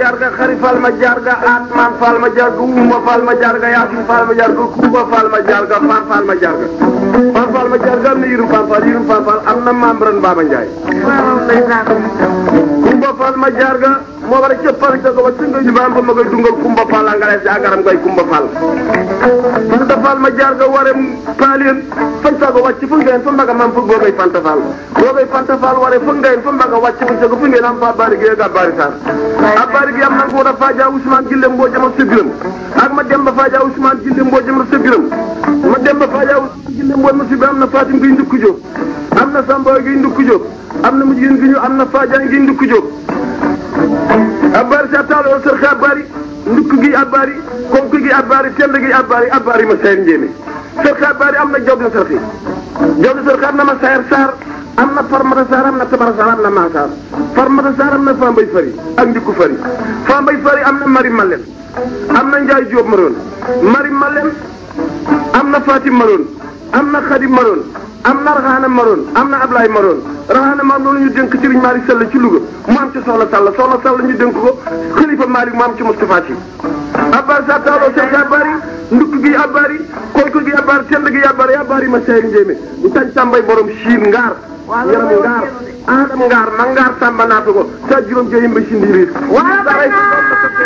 jarga xari fal ma jarga atman fal ma jarga uma fal ma jarga yasin fal ma jarga kuba fal ma jarga fan fal ma jarga fan fal ma jarga am na yirum fan fal yirum fan fal am na membran Baba Ndiaye kumba fal ma jarga moo war a cëppal ca ko ba singa ñu bamba ma koy dungal kumba fal angale si agaram koy kumba fal fanta fal ma jarga ware paalien fan sago wàcc fu ngeen fa mbaga mam fu googay fanta fal googay fanta fal ware fu ngeen fa mbaga wàcc fu sago fu ngeen am fa bari gi ga bari sar a bari gi am na ko da faja Ousmane Gille mboo jama sebiram ak ma demba faja Ousmane Gille mboo jama sebiram ma demba faja Ousmane Gille mboo ma sebiram am na Fatim gi ndukku jóg am na Samba gi ndukku jóg am na mujjin gi ñu am na Fadiane gi ndukku jóg abari sa taalo sër xe abari ndukk gi abari konk gi abari tend gi abari abari ma sayar njéeme sër xe abari am na job na sër xe job na sër xe am na ma sayar saar am na farmata saar am na tabara saar am na maasaar farmata saar am na fambay fari ak ndikku fari fambay fari am na mari malen am na njaay jóob maroon mari malen am na fatim maroon am na xadim maroon am na raxaana maroon am na ablaay maroon raxaana maam loolu ñu dénk Serigne Malick Sall ci Louga mu am ci soxla Sall soxla Sall ñu dénk ko xalifa Malick mu am ci Moustapha Sy abbar sa taaloo sek abari ndukk gi abari konk gi abari tend gi abari abari ma sey njéeme ñu tañ tàmbay borom siin ngaar yaram ngaar adam ngaar ma ngaar tàmba naata ko sa juróom jeyim ba si ndiiriir